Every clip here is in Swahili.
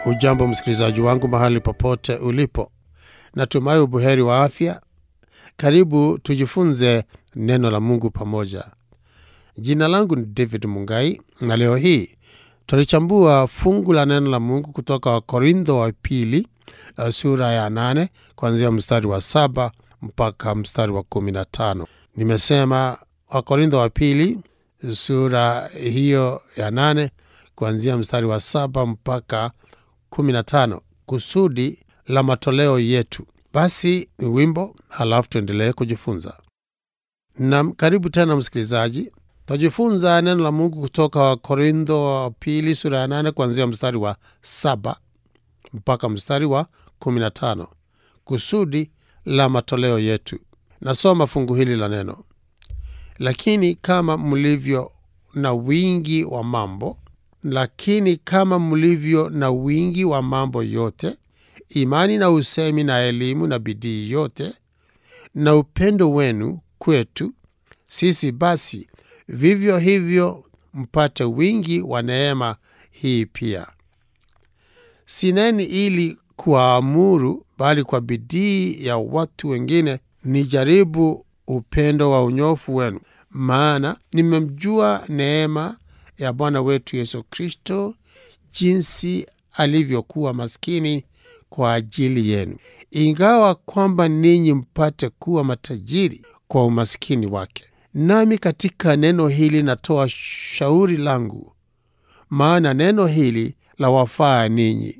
Hujambo msikilizaji wangu mahali popote ulipo, natumai ubuheri wa afya. Karibu tujifunze neno la Mungu pamoja. Jina langu ni David Mungai na leo hii tutalichambua fungu la neno la Mungu kutoka Wakorintho wa pili uh, sura ya nane kuanzia mstari wa saba mpaka mstari wa kumi na tano. Nimesema Wakorintho wa pili sura hiyo ya nane kuanzia mstari wa saba mpaka 15 kusudi la matoleo yetu. Basi ni wimbo, halafu tuendelee kujifunza. Na karibu tena msikilizaji, tutajifunza neno la Mungu kutoka Wakorintho wa pili sura ya nane kuanzia mstari wa saba mpaka mstari wa 15 kusudi la matoleo yetu. Nasoma fungu hili la neno: lakini kama mlivyo na wingi wa mambo lakini kama mlivyo na wingi wa mambo yote, imani na usemi na elimu na bidii yote na upendo wenu kwetu sisi, basi vivyo hivyo mpate wingi wa neema hii pia. Sineni ili kuwaamuru, bali kwa bidii ya watu wengine nijaribu upendo wa unyofu wenu, maana nimemjua neema ya Bwana wetu Yesu Kristo, jinsi alivyokuwa maskini kwa ajili yenu, ingawa kwamba ninyi mpate kuwa matajiri kwa umaskini wake. Nami katika neno hili natoa shauri langu, maana neno hili la wafaa ninyi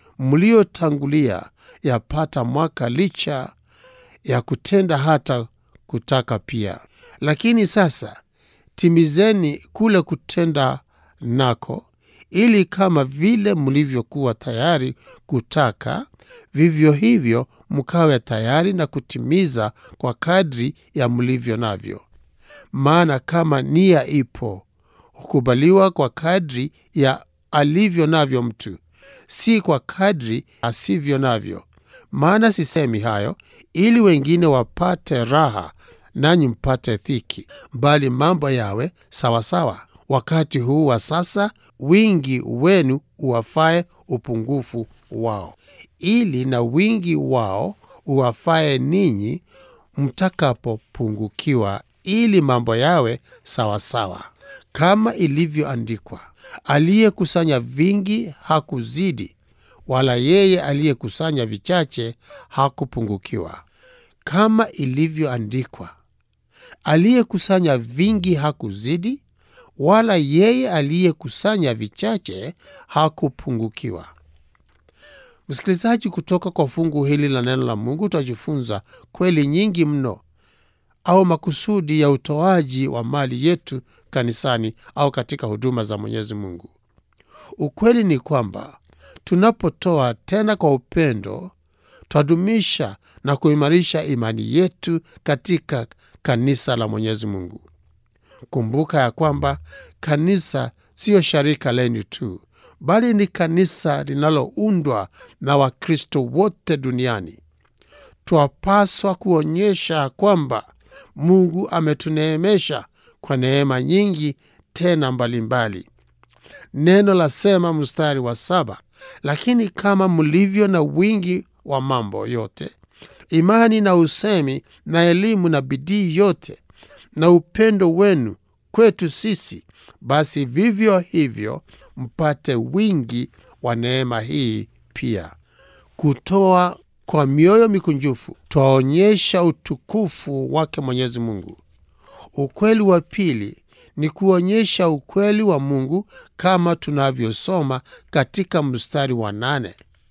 mliotangulia yapata mwaka, licha ya kutenda hata kutaka pia. Lakini sasa timizeni kule kutenda nako, ili kama vile mlivyokuwa tayari kutaka, vivyo hivyo mkawe tayari na kutimiza kwa kadri ya mlivyo navyo. Maana kama nia ipo, hukubaliwa kwa kadri ya alivyo navyo mtu, si kwa kadri asivyo navyo. Maana sisemi hayo ili wengine wapate raha nanyi mpate dhiki, bali mambo yawe sawasawa. Wakati huu wa sasa, wingi wenu uwafae upungufu wao, ili na wingi wao uwafae ninyi mtakapopungukiwa, ili mambo yawe sawasawa. Kama ilivyoandikwa, aliyekusanya vingi hakuzidi, wala yeye aliyekusanya vichache hakupungukiwa. Kama ilivyoandikwa aliyekusanya vingi hakuzidi, wala yeye aliyekusanya vichache hakupungukiwa. Msikilizaji, kutoka kwa fungu hili la neno la Mungu tutajifunza kweli nyingi mno, au makusudi ya utoaji wa mali yetu kanisani au katika huduma za Mwenyezi Mungu. Ukweli ni kwamba tunapotoa tena kwa upendo, twadumisha na kuimarisha imani yetu katika kanisa la Mwenyezi Mungu. Kumbuka ya kwamba kanisa siyo sharika lenu tu, bali ni kanisa linaloundwa na Wakristo wote duniani. Twapaswa kuonyesha kwamba Mungu ametuneemesha kwa neema nyingi tena mbalimbali mbali. Neno lasema mstari wa saba, lakini kama mlivyo na wingi wa mambo yote imani na usemi na elimu na bidii yote na upendo wenu kwetu sisi, basi vivyo hivyo mpate wingi wa neema hii pia. Kutoa kwa mioyo mikunjufu twaonyesha utukufu wake Mwenyezi Mungu. Ukweli wa pili ni kuonyesha ukweli wa Mungu kama tunavyosoma katika mstari wa nane.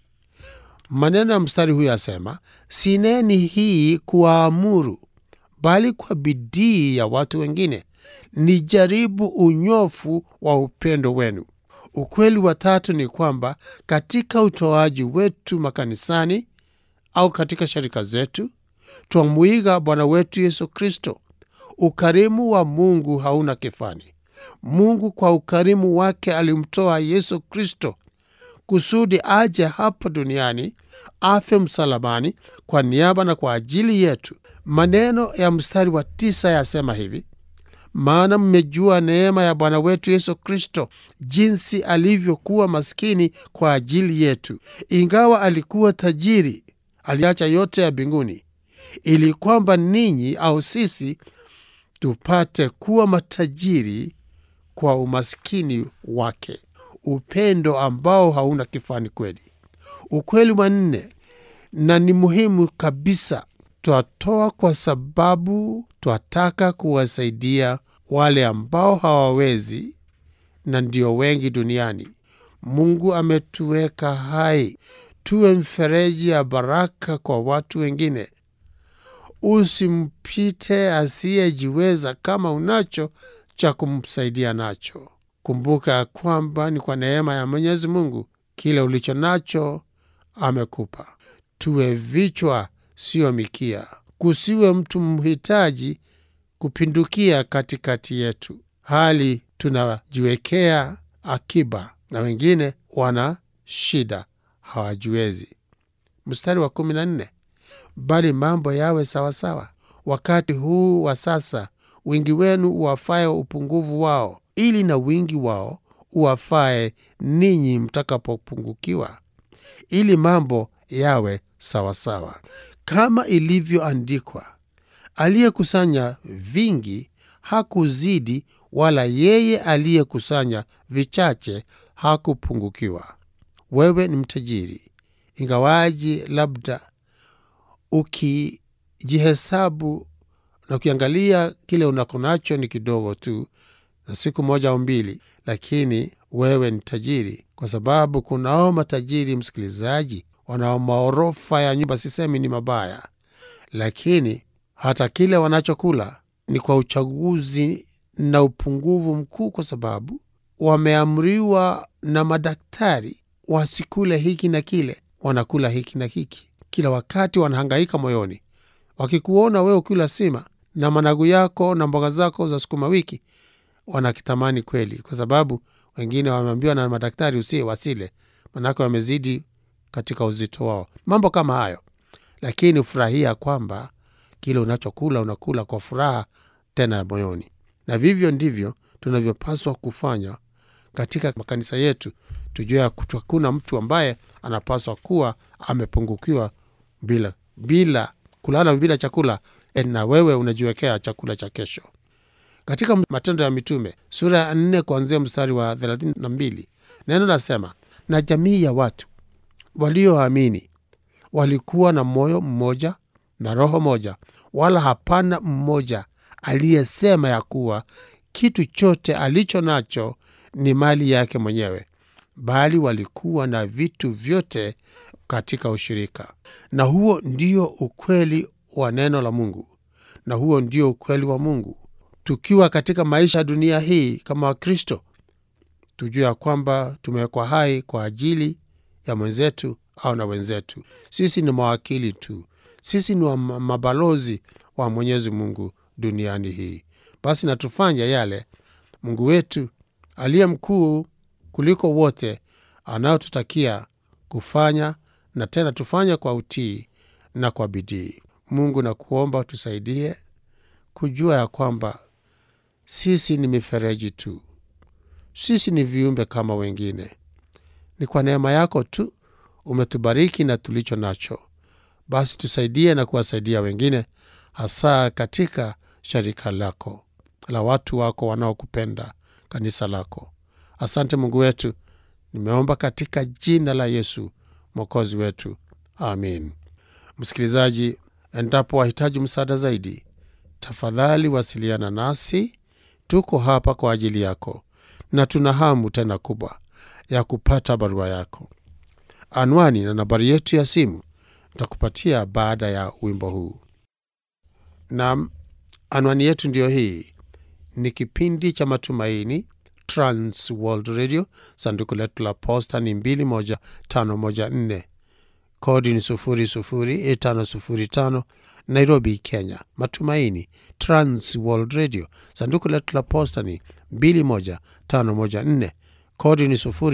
Maneno ya mstari huyo asema, sineni hii kuwaamuru, bali kwa bidii ya watu wengine nijaribu unyofu wa upendo wenu. Ukweli wa tatu ni kwamba katika utoaji wetu makanisani au katika sharika zetu twamwiga Bwana wetu Yesu Kristo. Ukarimu wa Mungu hauna kifani. Mungu kwa ukarimu wake alimtoa Yesu Kristo kusudi aje hapa duniani afe msalabani kwa niaba na kwa ajili yetu. Maneno ya mstari wa tisa yasema hivi: maana mmejua neema ya Bwana wetu Yesu Kristo, jinsi alivyokuwa maskini kwa ajili yetu, ingawa alikuwa tajiri, aliacha yote ya mbinguni, ili kwamba ninyi au sisi tupate kuwa matajiri kwa umaskini wake. Upendo ambao hauna kifani kweli. Ukweli wa nne, na ni muhimu kabisa, twatoa kwa sababu twataka kuwasaidia wale ambao hawawezi, na ndio wengi duniani. Mungu ametuweka hai tuwe mfereji ya baraka kwa watu wengine. Usimpite asiyejiweza kama unacho cha kumsaidia nacho. Kumbuka ya kwamba ni kwa neema ya Mwenyezi Mungu kile ulicho nacho amekupa. Tuwe vichwa, sio mikia. Kusiwe mtu mhitaji kupindukia katikati yetu, hali tunajiwekea akiba na wengine wana shida hawajiwezi. Mstari wa kumi na nne bali mambo yawe sawasawa wakati huu wa sasa, wingi wenu uwafae upungufu wao, ili na wingi wao uwafae ninyi mtakapopungukiwa, ili mambo yawe sawasawa, kama ilivyoandikwa, aliyekusanya vingi hakuzidi, wala yeye aliyekusanya vichache hakupungukiwa. Wewe ni mtajiri, ingawaji labda ukijihesabu na ukiangalia kile unakonacho ni kidogo tu, na siku moja au mbili, lakini wewe ni tajiri, kwa sababu kunao matajiri, msikilizaji, wanao maorofa ya nyumba. Sisemi ni mabaya, lakini hata kile wanachokula ni kwa uchaguzi na upungufu mkuu, kwa sababu wameamriwa na madaktari wasikule hiki na kile, wanakula hiki na hiki kila wakati wanahangaika moyoni. Wakikuona wewe ukila sima na managu yako na mboga zako za sukuma wiki, wanakitamani kweli, kwa sababu wengine wameambiwa na madaktari usie wasile, manake wamezidi katika uzito wao, mambo kama hayo. Lakini furahia kwamba kile unachokula unakula kwa furaha tena moyoni, na vivyo ndivyo tunavyopaswa kufanya katika makanisa yetu. Tujue hakuna mtu ambaye anapaswa kuwa amepungukiwa bila bila kulala bila chakula, na wewe unajiwekea chakula cha kesho. Katika Matendo ya Mitume sura ya nne kuanzia mstari wa thelathini na mbili neno nasema, na jamii ya watu walioamini walikuwa na moyo mmoja na roho moja, wala hapana mmoja aliyesema ya kuwa kitu chote alicho nacho ni mali yake mwenyewe, bali walikuwa na vitu vyote katika ushirika. Na huo ndio ukweli wa neno la Mungu, na huo ndio ukweli wa Mungu. Tukiwa katika maisha ya dunia hii kama Wakristo, tujue ya kwamba tumewekwa hai kwa ajili ya mwenzetu au na wenzetu. Sisi ni mawakili tu, sisi ni wa mabalozi wa Mwenyezi Mungu duniani hii. Basi natufanya yale Mungu wetu aliye mkuu kuliko wote anayotutakia kufanya, na tena tufanye kwa utii na kwa bidii. Mungu na kuomba tusaidie kujua ya kwamba sisi ni mifereji tu, sisi ni viumbe kama wengine. Ni kwa neema yako tu umetubariki na tulicho nacho. Basi tusaidie na kuwasaidia wengine, hasa katika sharika lako la watu wako wanaokupenda, kanisa lako. Asante Mungu wetu, nimeomba katika jina la Yesu mwokozi wetu, amin. Msikilizaji, endapo wahitaji msaada zaidi, tafadhali wasiliana nasi. Tuko hapa kwa ajili yako na tuna hamu tena kubwa ya kupata barua yako. Anwani na nambari yetu ya simu nitakupatia baada ya wimbo huu. Nam, anwani yetu ndiyo hii. Ni kipindi cha Matumaini, Trans World Radio. Sanduku letu la posta ni 21514 kodi ni 00505 Nairobi, Kenya. Matumaini, Trans World Radio. Sanduku letu la posta ni 21514 kodi ni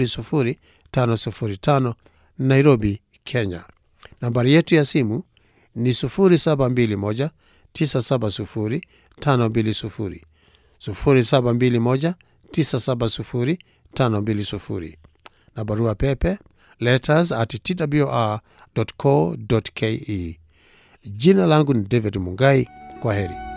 00505 Nairobi, Kenya. Nambari yetu ya simu ni 0721 970 520 0721970520 na barua pepe letters at twr.co.ke. Jina langu ni David Mungai. Kwa heri.